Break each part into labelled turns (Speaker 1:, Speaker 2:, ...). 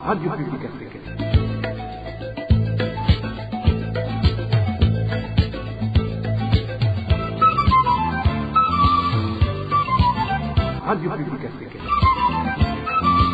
Speaker 1: Radio Publique Africaine. Radio Publique Africaine.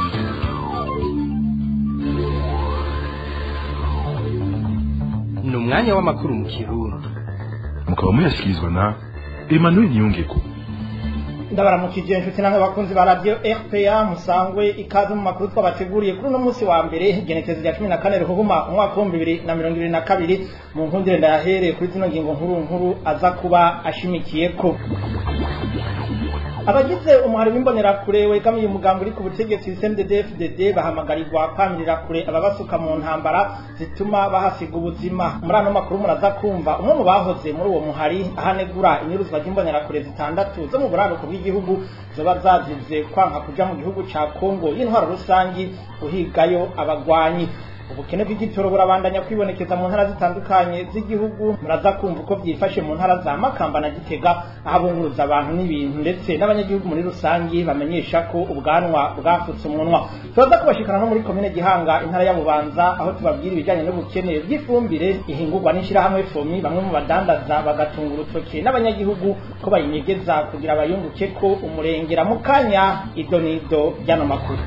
Speaker 2: ni umwanya w'amakuru mu kirundi
Speaker 3: mukaba muyashyikirizwa na emmanuel niyongeko
Speaker 4: ndabaramukije inshuti namwe bakunzi ba radio rpa musangwe ikaze mu makuru twabateguriye kuri uno munsi wa mbere igenekerezo rya cumi na kane ruhuma umwaka w'ibihumbi bibiri na mirongo ibiri na kabiri mu nkundire ndayahereye kuri zino ngingo nkuru nkuru aza kuba ashimikiyeko abagize umuhari w'imbonerakure wegamiye umugambi uri ku butegetsi CNDD-FDD bahamagarirwa kwamirira kure ababasuka mu ntambara zituma bahasiga ubuzima muri ano makuru muraza kumva umwe mu bahoze muri uwo muhari ahanegura inyuruzwa ry'imbonerakure zitandatu zo mu buraruko bw'igihugu zoba zazize kwanka kuja mu gihugu ca Kongo y'intwaro rusangi uhigayo abagwanyi ubukene bw'igitoro burabandanya kwibonekeza mu ntara zitandukanye z'igihugu muraza kumva uko byifashe mu ntara za Makamba na Gitega aho abunguruza abantu n'ibintu ndetse n'abanyagihugu muri rusangi bamenyesha ko ubwanwa bwafutse umunwa tubaza kubashikana no muri komine Gihanga intara ya Bubanza aho tubabwira ibijyanye n'ubukene bw'ifumbire ihingurwa n'ishirahamwe FOMI bamwe mu badandaza bagatunga urutoke n'abanyagihugu ko bayinyegeza kugira bayunguke ko umurengera mu kanya idonido ry'ano makuru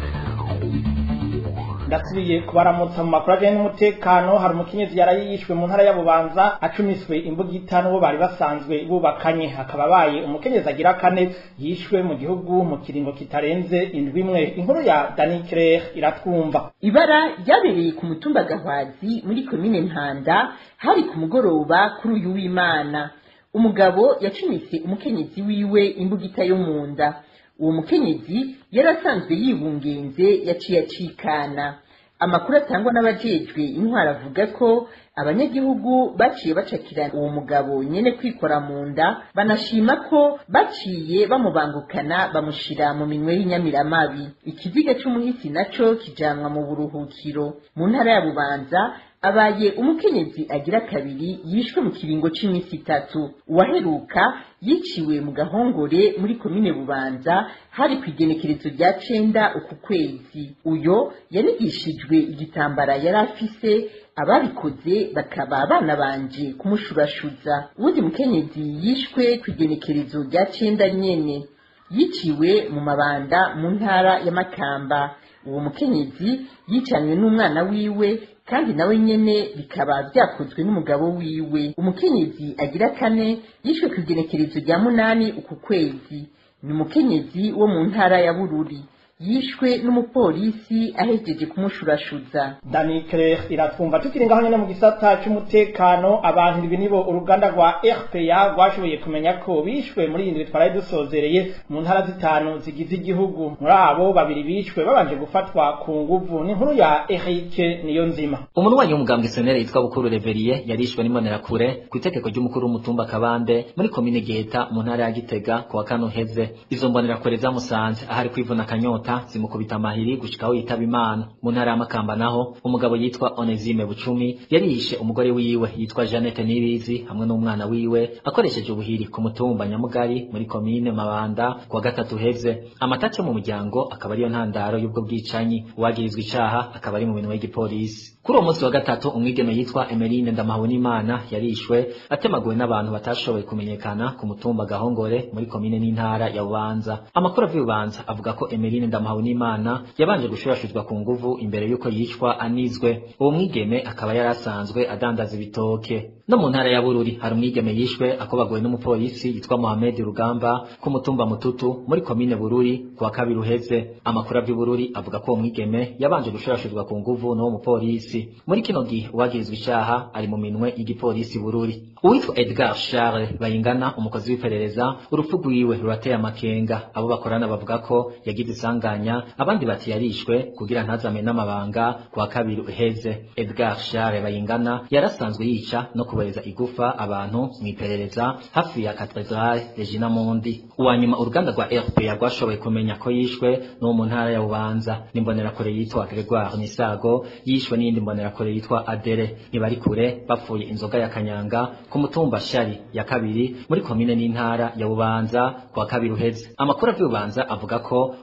Speaker 4: ndasubiye kubaramutsa mu makuru ajyanye n'umutekano hari umukenyezi yaraye yishwe mu ntara ya Bubanza acumiswe imbugita n'uwo bari basanzwe bubakanye hakaba abaye umukenyezi agira kane yishwe mu gihugu mu kiringo kitarenze indwi imwe inkuru ya Dani Claire iratwumva
Speaker 5: ibara ryabereye ku mutumba gahwazi muri komine ntanda hari ku mugoroba kuri uyu w'imana umugabo yacumise umukenyezi wiwe imbugita yo mu nda uwo mukenyezi yari asanzwe yibungenze yaciye acikana amakuru atangwa n'abajejwe intwara avuga ko abanyagihugu baciye bacakira uwo mugabo nyene kwikora mu nda banashima ko baciye bamubangukana bamushira mu minwe y'inyamiramabi ikiziga c'umuhisi naco kijanwa mu buruhukiro mu ntara ya bubanza abaye umukenyezi agira kabiri yishwe mu kiringo c'imisi itatu uwaheruka yiciwe mu gahongore muri komine bubanza hari ku igenekerezo rya cenda uku kwezi uyo yanigishijwe igitambara yari afise ababikoze bakaba banabanje kumushurashuza uwundi mukenyezi yishwe ku igenekerezo rya cenda nyene yiciwe mu mabanda mu ntara ya makamba uwo mukenyezi yicanywe n'umwana wiwe kandi nawe nyene bikaba vyakozwe n'umugabo wiwe umukenyezi agira kane yishwe ku igenekerezo rya munani uku kwezi ni umukenyezi wo mu ntara ya bururi yishwe n'umupolisi ahejeje kumushurashuza
Speaker 4: Dani Claire iratwumva tukiri ngaho nyene mu gisata c'umutekano abantu ibi nibo uruganda rwa RPA rwashoboye kumenya ko bishwe muri iyi ndwi twaraye dusozereye mu ntara zitanu zigize igihugu muri abo babiri bishwe babanje gufatwa ku nguvu ni inkuru ya Eric niyo nzima
Speaker 6: umunwanyi w'umugambwe senere yitwa bukuru reveriye yarishwe n'imbonerakure ku itegeko ry'umukuru w'umutumba kabande muri komine geta mu ntara ya gitega ku wa kane uheze izo mbonerakure zamusanze ahari kwivuna akanyota zimukubita amahiri gushikaho yitaba imana mu ntara ya makamba naho umugabo yitwa onesime bucumi yarishe umugore wiwe yitwa jeannette nibizi hamwe n'umwana wiwe akoresheje ubuhiri ku mutumba nyamugari muri komine mabanda ku wa gatatu uheze amatace mu muryango akaba ariyo ntandaro y'ubwo bwicanyi uwagirizwa icaha akaba ari mu minwe y'igipolisi kuri uwo munsi wa gatatu umwigeme yitwa emeline ndamahabonimana yarishwe atemaguwe n'abantu batashoboye kumenyekana ku mutumba gahongore muri komine n'intara ya bubanza amakuru avuye bubanza avuga ko emeline ndamahabonimana yabanje gushurashuzwa ku nguvu imbere y'uko yicwa anizwe uwo mwigeme akaba yari asanzwe adandaza ibitoke no mu ntara ya bururi hari umwigeme yishwe akobaguwe n'umupolisi yitwa mohamed rugamba ku mutumba mututu muri komine bururi ku wa kabiri uheze amakuru avuye bururi avuga ko uwo mwigeme yabanje gushurashuzwa ku nguvu n'uwo mupolisi muri kino gihe uwagirizwa icaha ari mu minwe y'igipolisi bururi uwitwa edgar charles bayingana umukozi w'iperereza urupfu rwiwe rurateye amakenga abo bakorana bavuga ko yagize isanganya abandi bati yarishwe kugira ntazame n'amabanga ku wa kabiri uheze edgar charles bayingana yarasanzwe yica no kubereza igufa abantu mu iperereza hafi ya katedrale regina mundi uwa nyuma uruganda rwa rpa rwashoboye kumenya ko yishwe n'uwo mu ntara ya bubanza n'imbonerakure yitwa gregoire misago yishwe n'iyindi imbonerakure yitwa adere ntibari kure bapfuye inzoga ya kanyanga ku mutumba shari ya kabiri muri komine n'intara ya bubanza ku wa kabiri uheze amakuru avuye bubanza avuga ko uwagirizwa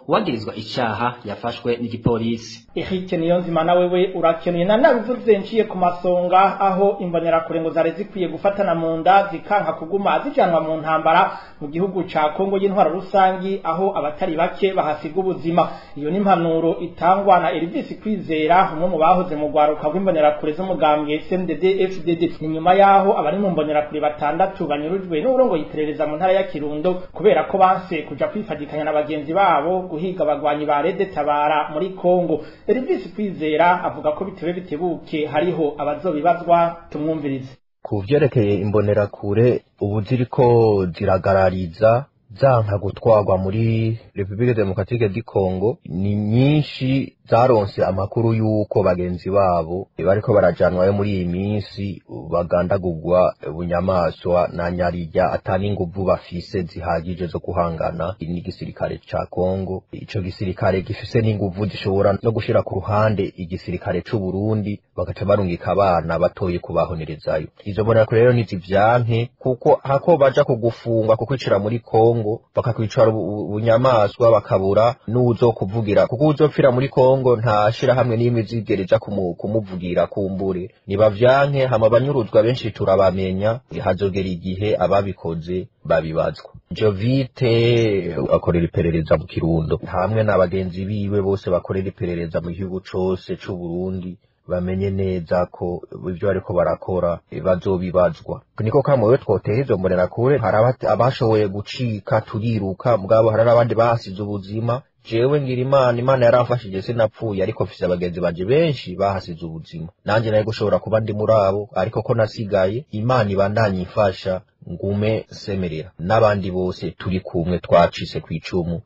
Speaker 6: yagirizwa icaha yafashwe n'igipolisi
Speaker 4: Eric Niyonzima na wewe urakenuye na nabivuze nciye ku masonga aho imbonerakure ngo zari zikwiye gufatana mu nda zikanka kuguma zijanwa mu ntambara mu gihugu ca Kongo y'intwaro rusangi aho abatari bake bahasiga ubuzima iyo ni impanuro itangwa na Elvis Kwizera umwe mu bahoze mu rwaruka rw'imbonerakure z'umugambwe CNDD FDD ni nyuma yaho abari mu mbonerakure batandatu banyurujwe n'uburongo yiperereza mu ntara ya Kirundo kubera ko banse kuja kwifadikanya na bagenzi babo guhiga abagwanyi ba Rede Tabara muri Kongo Elvis Kwizera avuga ko bitewe bitebuke hariho abazobibazwa tumwumvirize
Speaker 7: ku vyerekeye imbonerakure ubu ziriko ziragarariza zanka gutwarwa muri Republique Democratique du Congo ni nyinshi zaronse amakuru y'uko bagenzi babo bariko barajanwayo muri iyi minsi bagandagurwa bunyamaswa na nyarirya atani inguvu bafise zihagije zo guhangana n'igisirikare ca Congo ico gisirikare gifise n'inguvu zishobora no gushira ku ruhande igisirikare c'u Burundi bagaca barungika abana batoye kubahonerezayo izo mbonerakure rero ntizivyanke kuko hako baja kugufungwa kukwicira muri Congo bakakwicara bunyamaswa bakabura n'uwuzokuvugira kuko uzopfira muri Congo nta shirahamwe n'imwe zigereja kumuvugira kumbure nibavyanke hama banyuruzwa benshi turabamenya hazogera igihe ababikoze babibazwa Jovite akorera iperereza mu Kirundo hamwe na bagenzi biwe bose bakorera iperereza mu gihugu cose c'u Burundi bamenye neza ko ibyo bariko barakora bazobibazwa niko kamwe twoteye izo mbonerakure hari abashoboye gucika turiruka mugabo hari n'abandi bahasize ubuzima jewe ngira imana imana yaramfashije sinapfuye ariko mfise abagenzi banje benshi bahasize ubuzima nanje naye gushobora kuba ndi muri abo ariko ko nasigaye imana ibandanye ifasha ngume semerera n'abandi bose turi kumwe twacise kw'icumu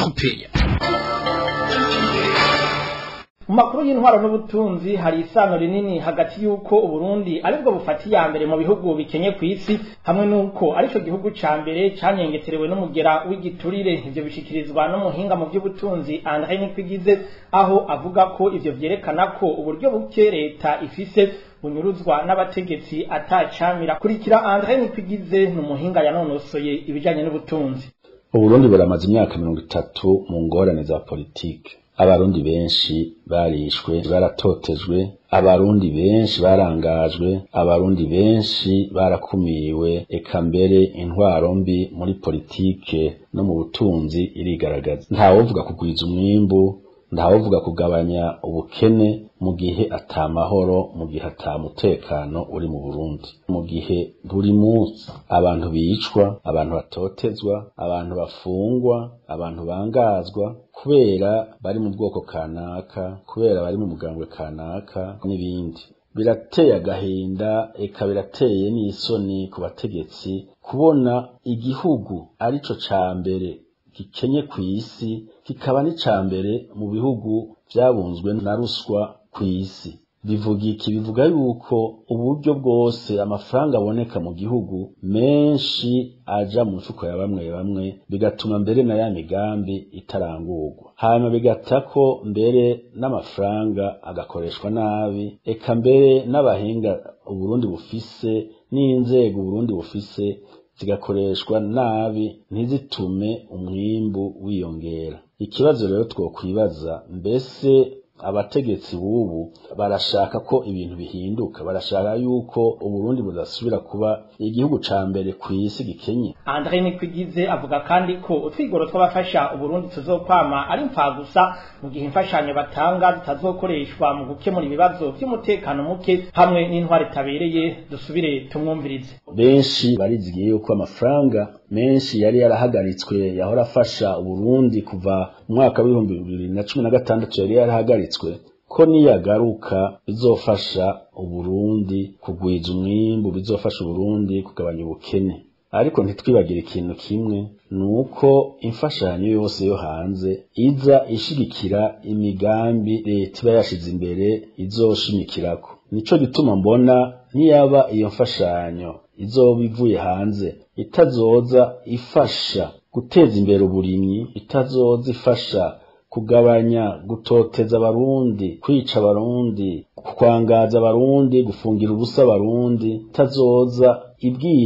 Speaker 4: mu makuru y'intwaro n'ubutunzi hari isano rinini hagati y'uko uburundi aribwo bufata iya mbere mu bihugu bikenye ku isi hamwe n'uko arico gihugu ca mbere canyengeterewe n'umugera w'igiturire ivyo bishikirizwa n'umuhinga mu by'ubutunzi André Nikwigize aho avuga ko ivyo vyerekana ko uburyo buke leta ifise bunyuruzwa n'abategetsi atacamira kurikira André Nikwigize ni umuhinga yanonosoye ibijanye n'ubutunzi
Speaker 8: uburundi buramaze imyaka mirongo itatu mu ngorane za politike abarundi benshi barishwe baratotejwe abarundi benshi barangajwe abarundi benshi barakumiwe eka mbere intwaro mbi muri politike no mu butunzi irigaragaza ntawovuga kugwiza umwimbu ntawovuga kugabanya ubukene mu gihe atamahoro mu gihe atamutekano uri mu Burundi mu gihe buri munsi abantu bicwa abantu batotezwa abantu bafungwa abantu bangazwa kubera bari mu bwoko kanaka kubera bari mu mugambwe kanaka n'ibindi birateye agahinda eka birateye n'isoni ku bategetsi kubona igihugu arico ca mbere gikenye ku isi kikaba n'ica mbere mu bihugu byabunzwe na ruswa ku isi bivuga iki bivuga yuko uburyo bwose amafaranga aboneka mu gihugu menshi aja mu mifuko ya bamwe bamwe bigatuma mbere na ya migambi itarangurwa hanyuma bigata ko mbere n'amafaranga agakoreshwa nabi eka mbere n'abahinga uburundi bufise n'inzego uburundi bufise zigakoreshwa nabi ntizitume umwimbu wiyongera ikibazo rero twokwibaza mbese abategetsi b'ubu barashaka ko ibintu bihinduka barashaka yuko uburundi budasubira kuba igihugu ca mbere ku isi gikenye
Speaker 4: Andre Nikwigize avuga kandi ko utwigoro tw'abafasha uburundi tuzokwama ari gusa mu gihe imfashanyo batanga zitazokoreshwa mu gukemura ibibazo by'umutekano muke hamwe n'intwari tabereye dusubire tumwumvirize
Speaker 8: benshi barizigiye yuko amafaranga menshi yari yarahagaritswe yahora afasha uburundi kuva mu mwaka w'ibihumbi bibiri na cumi na gatandatu yari yarahagaritswe ko niyagaruka bizofasha uburundi kugwiza umwimbu bizofasha uburundi kugabanya ubukene ariko ntitwibagire ikintu kimwe ni uko imfashanyo yose yo hanze iza ishigikira imigambi leta iba yashize imbere izoshimikirako nico gituma mbona niyaba iyo mfashanyo izoba ivuye hanze itazoza ifasha guteza imbere uburimyi itazoza ifasha kugabanya gutoteza abarundi kwica abarundi kwangaza abarundi gufungira ubusa abarundi itazoza ibwira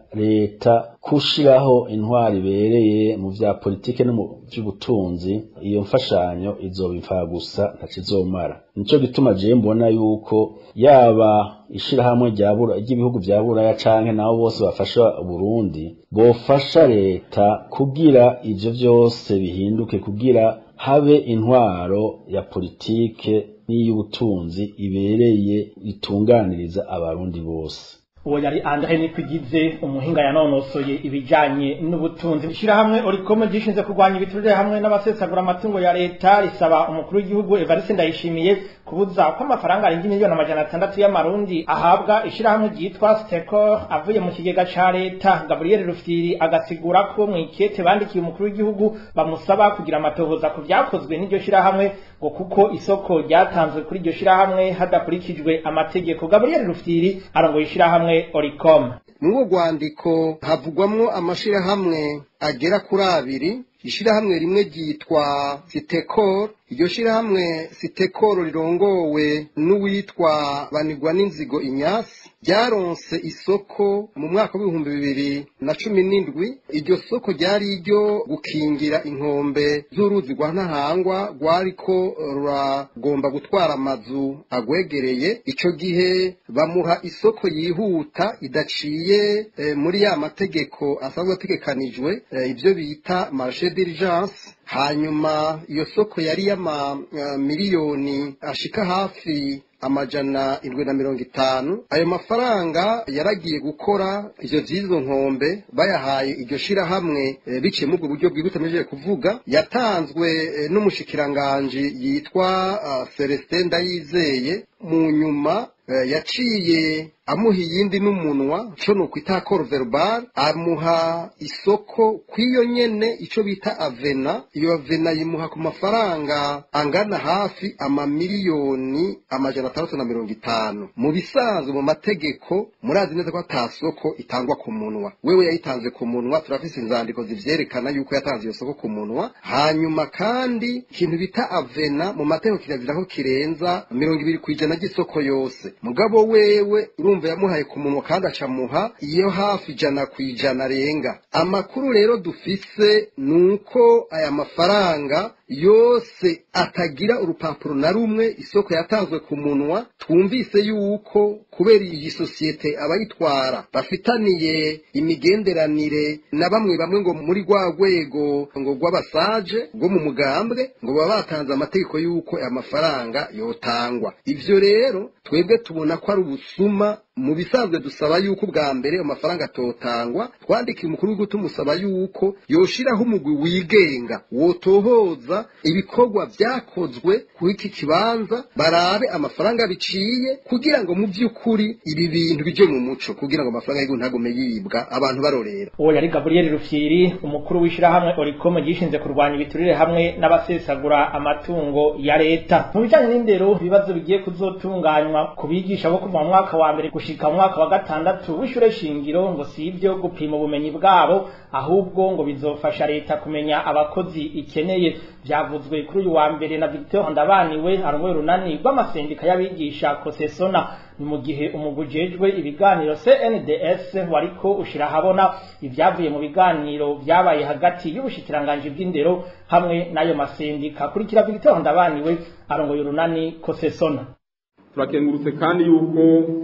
Speaker 8: leta kushiraho intwari ibereye mu vya politike no mu vy'ubutunzi iyo mfashanyo izoba imfa gusa ntacizomara nico gituma je mbona yuko yaba ishirahamwe rya bura ry'ibihugu vya buraya canke nabo bose bafasha Burundi bofasha leta kugira ivyo vyose bihinduke kugira habe intwaro ya politike n'iy'ubutunzi ibereye itunganiriza abarundi bose
Speaker 4: uwo yari Andre Nikwigize umuhinga yanonosoye ibijanye n'ubutunzi ishirahamwe Oricom gishinze kurwanya ibiturire hamwe n'abasesagura amatungo ya leta risaba umukuru w'igihugu Evariste Ndayishimiye kubuza ko amafaranga arenga miliyoni amajana atandatu y'amarundi ahabwa ishirahamwe ryitwa Stecor avuye mu kigega ca leta Gabriel Rufyiri agasigura ko mu ikete bandikiye umukuru w'igihugu bamusaba kugira amatohoza ku vyakozwe n'iryo shirahamwe ngo kuko isoko ryatanzwe kuri iryo shirahamwe hadakurikijwe amategeko Gabriel Rufyiri arongoye ishirahamwe Oricom
Speaker 9: muri rwandiko havugwamwo amashirahamwe agera kuri abiri ishirahamwe rimwe ryitwa sitekoro iryo shirahamwe sitekoro rirongowe n'uwitwa banigwa n'inzigo inyasi ryaronse isoko mu mwaka w'ibihumbi bibiri na cumi n'indwi iryo soko ryari iryo gukingira inkombe z'uruzi rwa ntahangwa rwariko ruragomba gutwara amazu agwegereye ico gihe bamuha isoko yihuta idaciye eh, muri ya mategeko asanzwe ategekanijwe eh, ibyo bita marché d'urgence hanyuma iyo soko yari y'ama uh, miliyoni ashika hafi amajana indwi na mirongo itanu ayo mafaranga yaragiye gukora ivyo vy'izo nkombe bayahaye iryo shirahamwe e, biciye muri ubwo buryo bwibutsa mejeje kuvuga yatanzwe e, n'umushikiranganji yitwa uh, Celestin Ndayizeye mu nyuma e, yaciye amuha iyindi n'umunwa co nukwita accord verbal amuha isoko kw'iyo nyene ico bita avena iyo avena yimuha ku mafaranga angana hafi amamiliyoni amajana atandatu na mirongo itanu mu bisanzwe mu mategeko murazi neza ko ata soko itangwa ku munwa wewe yayitanze ku munwa turafise inzandiko zivyerekana yuko yatanze iyo soko ku munwa hanyuma kandi ikintu bita avena mu mategeko kirazira ko kirenza mirongo ibiri kw'ijana ry'isoko yose mugabo wewe urumva yamuhaye ku munwa kandi acamuha iyo hafi ijana ku ijana arenga amakuru rero dufise ni uko aya mafaranga yose atagira urupapuro na rumwe isoko yatanzwe ku munwa twumvise yuko kubera iyi sosiyete abayitwara bafitaniye imigenderanire na bamwe bamwe ngo muri rwa rwego ngo rw'abasaje rwo mu mugambwe ngo baba batanze amategeko y'uko aya mafaranga yotangwa ivyo rero twebwe tubona ko ari ubusuma mu bisanzwe dusaba yuko ubwa mbere ayo mafaranga atotangwa twandikiye umukuru w'igihugu tumusaba yuko yoshiraho umugwi wigenga wotohoza ibikorwa vyakozwe kuri iki kibanza barabe amafaranga biciye kugira ngo mu vy'ukuri ibi bintu bije mu muco kugira ngo amafaranga y'igihugu ntagume yibwa abantu barorera
Speaker 4: uwo yari Gabriel Rufyiri umukuru w'ishirahamwe Oricom gishinze kurwanya ibiturire hamwe n'abasesagura amatungo ya leta mu bijanye n'indero ibibazo bigiye kuzotunganywa ku bigisha bo kuva mu mwaka wa mbere gushika mu mwaka wa gatandatu w'ishure shingiro ngo si ibyo gupima ubumenyi bwabo ahubwo ngo bizofasha leta kumenya abakozi ikeneye vyavuzwe kuri uyu wa mbere na Victor Ndabaniwe arongoye urunani rw'amasendika y'abigisha Kosesona ni mu gihe umugujejwe ibiganiro CNDS wariko ushira habona ivyavuye mu biganiro vyabaye hagati y'ubushikiranganje bw'indero hamwe n'ayo masendika kurikira Victor Ndabaniwe arongoye urunani Kosesona
Speaker 10: turakengurutse kandi yuko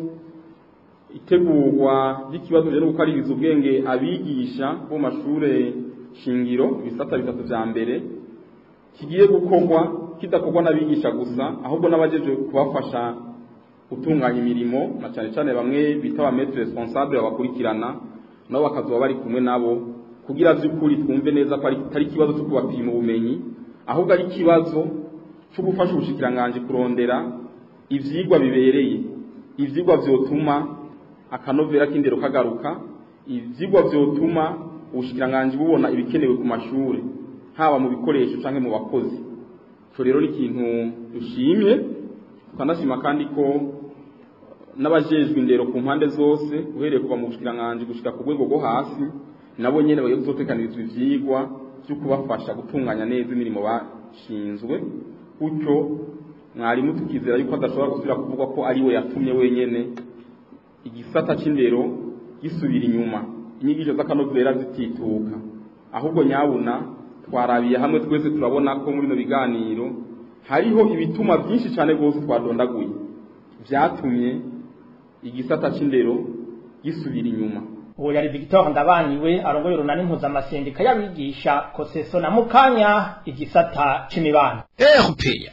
Speaker 10: itegurwa ry'ikibazo rero gukaririza ubwenge abigisha bo mashure shingiro ibisata bitatu vya mbere kigiye gukorwa kidakorwa n'abigisha gusa ahubwo n'abajeje kubafasha gutunganya imirimo na cyane cyane bamwe bita ba maître responsable babakurikirana nabo bakazoba bari kumwe nabo kugira vy'ukuri twumve neza ko ari ikibazo cyo kubapima ubumenyi ahubwo ari ikibazo cyo gufasha ubushikiranganje kurondera ivyigwa bibereye ivyigwa vyotuma akanovera k'indero kagaruka ivyigwa vyotuma ubushikiranganje bubona ibikenewe ku mashure haba mu bikoresho canke mu bakozi ico rero ni ikintu dushimye tukanashima kandi ko n'abajejwe indero ku mpande zose uhereye kuva mu bushikiranganje gushika ku rwego rwo hasi nabo nyene bagiye kuzotekanirizwa ivyigwa vyo kubafasha gutunganya neza imirimo bashinzwe gutyo mwarimu tukizera yuko adashobora gusubira kuvuga ko ari we yatumye wenyene igisata c'indero gisubira inyuma inyigisho z'akanovera zitituka ahubwo nyabuna twarabiye hamwe twese turabona ko muri bino biganiro hariho ibituma byinshi cyane rwose twadondaguye byatumye igisata c'indero gisubira inyuma
Speaker 4: uwo yari Victor Ndabaniwe arongoye urunani mpuzamasendika y'abigisha koseso na mukanya igisata c'imibano
Speaker 2: erupeya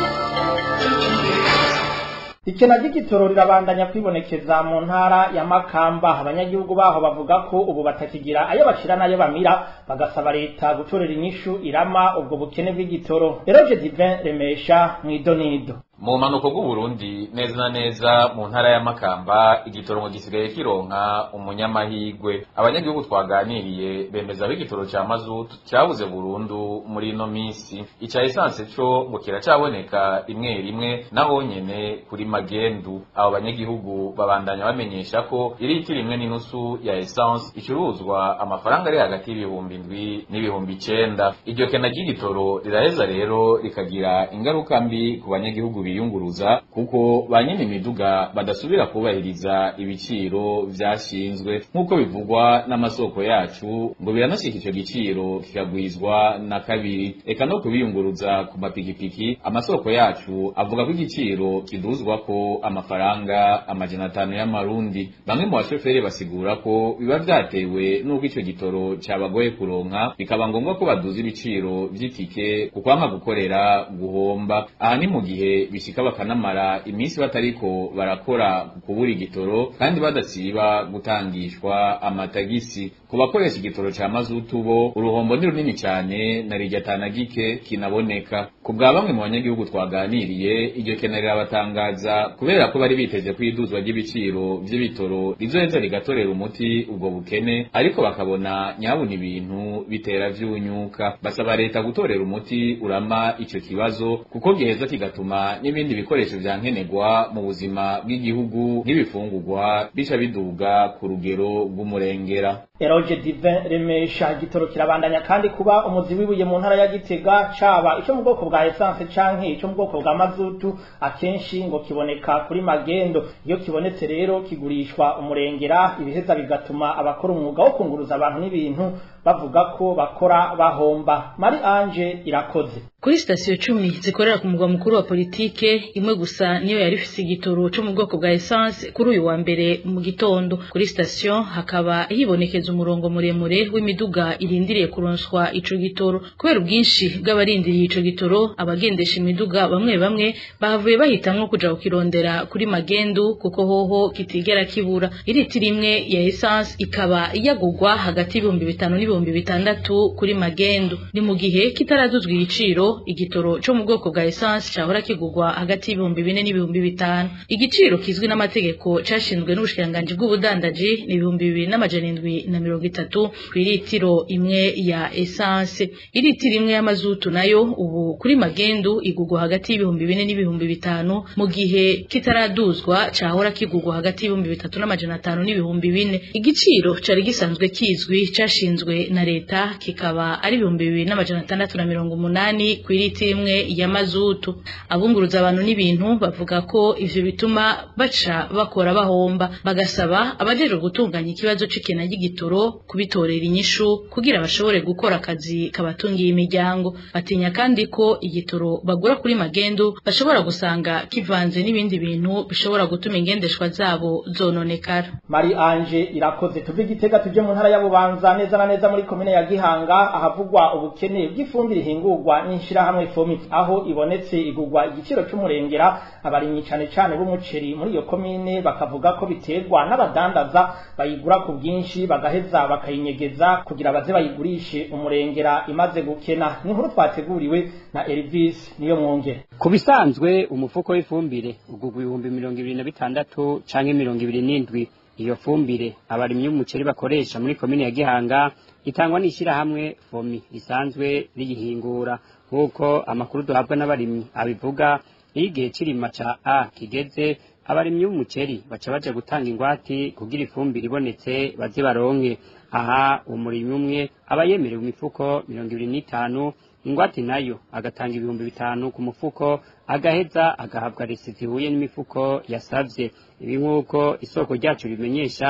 Speaker 4: ikena ry'igitoro rirabandanya kwibonekeza mu ntara ya Makamba abanyagihugu baho bavuga ko ubu batakigira ayo bashira nayo bamira bagasaba leta gutorera inyishu irama ubwo bukene bw'igitoro Eroge Divin Remesha mwidonido
Speaker 11: mu mpanuko bw'uburundi neza na neza mu ntara ya makamba igitoro ngo gisigaye kironka umunyamahigwe abanyagihugu twaganiriye bemeza ko igitoro ca mazutu cyabuze burundu muri ino misi ica esanse co ngo kiracaboneka rimwe rimwe naho nyene kuri magendu abo banyagihugu babandanya bamenyesha ko iriti rimwe n'inusu ya esanse icuruzwa amafaranga ari hagati y'ibihumbi indwi n'ibihumbi icenda iryo kena ry'igitoro riraheza rero rikagira ingaruka mbi ku banyagihugu biyunguruza kuko ba nyene imiduga badasubira kubahiriza ibiciro vyashinzwe nk'uko bivugwa n'amasoko yacu ngo biranashika ico giciro kikagwizwa na kabiri eka no kubiyunguruza ku mapikipiki amasoko yacu avuga ko igiciro kiduzwa ko amafaranga amajana atanu y'amarundi bamwe mu bashoferi basigura ko biba vyatewe n'uko ico gitoro cabagoye kuronka bikaba ngombwa ko baduza ibiciro vy'itike kukwanga gukorera guhomba aha ni mu gihe bishika bakanamara iminsi batariko barakora kubura igitoro kandi badasiba gutangishwa amatagisi ku bakoresha igitoro ca mazutu bo uruhombo ni runini cyane na rirya tanagike kinaboneka ku bwa bamwe mu banyagihugu twaganiriye iryo kena rirabatangaza kubera ko bari biteze ko iduzwa ry'ibiciro vy'ibitoro rizoheza rigatorera umuti ubwo bukene ariko bakabona nyabuna ibintu bitera vyunyuka basaba leta gutorera umuti urama ico kibazo kuko giheza kigatuma n'ibindi bikoresho vya nkenerwa mu buzima bw'igihugu nk'ibifungurwa bica biduga ku rugero rw'umurengera
Speaker 4: Eroge Divin Remesha igitoro kirabandanya kandi kuba umuzi wibuye mu ntara ya Gitega caba ico mu bwoko bwa essence canke ico mu bwoko bwa mazutu akenshi ngo kiboneka kuri magendo iyo kibonetse rero kigurishwa umurengera ibiheza bigatuma abakora umwuga wo kunguruza abantu n'ibintu bavuga ko bakora bahomba Mari Ange irakoze
Speaker 12: kuri sitasiyo cumi zikorera ku mugwa mukuru wa politike imwe gusa niyo yari ifise igitoro cyo mu bwoko bwa essence kuri uyu wa mbere mu gitondo kuri sitasiyo hakaba hibonekeza umurongo muremure w'imiduga irindiriye kuronswa ico gitoro kubera ubwinshi bw'abarindiriye ico gitoro abagendesha imiduga bamwe bamwe bahavuye bahitamwo kuja kukirondera kuri magendu kuko hoho kitigera kibura iriti rimwe ya essence ikaba yagugwa hagati y'ibihumbi bitanu n'ibihumbi bitandatu kuri magendu ni mu gihe kitaraduzwa igiciro igitoro cyo mu bwoko bwa essence cyahora kigurwa hagati y'ibihumbi bine n'ibihumbi bitanu igiciro kizwi n'amategeko cashinzwe n'ubushikiranganji bw'ubudandaji ni ibihumbi bibiri n'amajana indwi na mirongo itatu ku iritiro imwe ya essence iritiro imwe y'amazutu nayo ubu kuri magendu igurwa hagati y'ibihumbi bine n'ibihumbi bitanu mu gihe kitaraduzwa cahora kigurwa hagati y'ibihumbi bitatu n'amajana atanu n'ibihumbi bine igiciro cari gisanzwe kizwi cashinzwe na leta kikaba ari ibihumbi bibiri n'amajana atandatu na mirongo umunani ku iriti imwe ya mazutu abunguruza abantu n'ibintu bavuga ko ivyo bituma baca bakora bahomba bagasaba abajejwe gutunganya ikibazo c'ikena ry'igitoro kubitorera inyishu kugira bashobore gukora akazi kabatungiye imiryango batinya kandi ko igitoro bagura kuri magendu bashobora gusanga kivanze n'ibindi bintu bishobora gutuma ingendeshwa zabo zononekara
Speaker 4: Mari Ange irakoze tuve igitega tuje mu ntara ya Bubanza neza na neza muri komine ya Gihanga ahavugwa ubukene bw'ifumbire ihingurwa n'ishirahamwe FOMI aho ibonetse igurwa igiciro c'umurengera abarimyi cane cane b'umuceri muri iyo komine bakavuga ko biterwa n'abadandaza bayigura ku bwinshi bagaheza bakayinyegeza kugira baze bayigurishe umurengera imaze gukena ni inkuru twateguriwe na Elvis niyo mwongere
Speaker 13: ku bisanzwe umufuko w'ifumbire ugurwa ibihumbi mirongo ibiri na bitandatu canke mirongo ibiri n'indwi iyo fumbire abarimyi b'umuceri bakoresha muri komine ya Gihanga itangwa n'ishyirahamwe fomi risanzwe riyihingura nk'uko amakuru duhabwa n'abarimyi abivuga iyo igihe c'irima ca a kigeze abarimyi b'umuceri baca baja gutanga ingwati kugira ifumbire ibonetse baze baronke aha umurimyi umwe aba yemerewe imifuko mirongo ibiri n'itanu ingwate nayo agatanga ibihumbi bitanu ku mufuko agaheza agahabwa resi zihuye n'imifuko yasavye ibi nk'uko isoko ryacu rimenyesha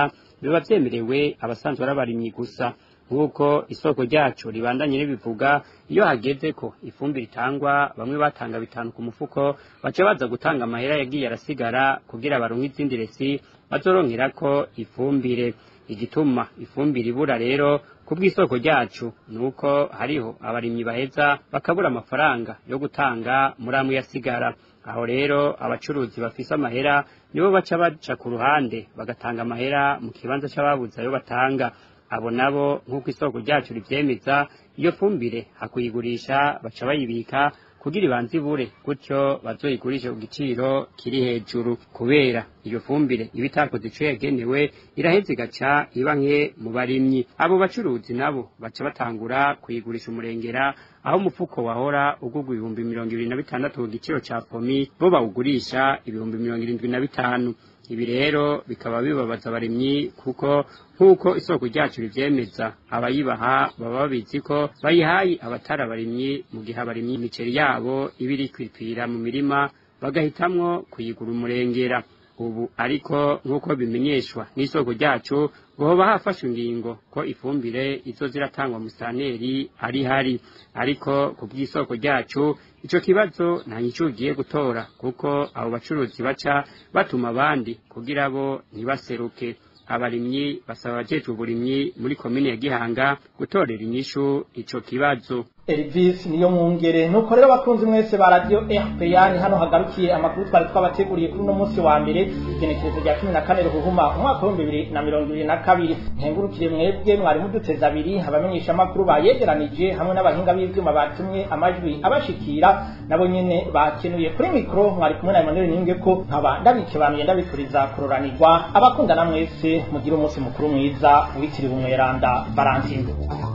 Speaker 13: biba vyemerewe abasanzwe ari abarimyi gusa nk'uko isoko ryacu ribandanye ribivuga iyo hageze ko ifumbire itangwa bamwe batanga bitanu ku mufuko baca baza gutanga amahera yagiye arasigara kugira baronke izindi resi bazoronkerako ifumbire igituma ifumbire ibura rero ku bw'isoko ryacu ni uko hariho abarimyi baheza bakabura amafaranga yo gutanga muri amwe yasigara aho rero abacuruzi bafise amahera nibo baca baca ku ruhande bagatanga amahera mu kibanza c'ababuze ayo batanga abo nabo nk'uko isoko ryacu rivyemeza iyo fumbire hakuyigurisha baca bayibika kugira ibanze ibure gutyo bazoyigurishe ku giciro kiri hejuru kubera iyo fumbire iba itakoze ico yagenewe iraheza igaca iba nke mu barimyi abo bacuruzi nabo baca batangura kuyigurisha umurengera aho umufuko wahora ugurwa ibihumbi mirongo ibiri na bitandatu ku giciro ca pomi bo bawugurisha ibihumbi mirongo irindwi na bitanu ibi rero bikaba bibabaza abarimyi kuko nk'uko isoko ryacu rivyemeza abayibaha baba babizi ko bayihaye abatari abarimyi mu gihe abarimyi imiceri yabo iba iri kwipfira mu mirima bagahitamwo kuyigura umurengera ubu ariko nk'uko bimenyeshwa n'isoko ryacu hoba hafashwe ingingo ko ifumbire izo ziratangwa mu saneri ari hari ariko ku bw'isoko ryacu ico kibazo nta nyicyo ugiye gutora kuko abo bacuruzi baca batuma abandi kugira bo ntibaseruke abarimyi basaba abajejwe uburimyi muri komine ya gihanga gutorera inyishu ico kibazo
Speaker 4: Elvis niyo mwungere nuko rero bakunzi mwese ba radio RPA ni hano hagarukiye amakuru twari twabateguriye kuri uno munsi wa mbere igenekerezo rya 14 ruhuma umwaka wa 2022 nkengurukire mwebwe mwari muduteza abiri abamenyesha amakuru bayegeranije hamwe n'abahinga b'ivyuma batumye amajwi abashikira nabo nyene bakenuye kuri mikro mwari kumwe na Emmanuel Ninge ko nkaba ndabike abantu ndabifuriza kuroranirwa abakundana mwese mugira umunsi mukuru mwiza witiriwe umweranda Valentine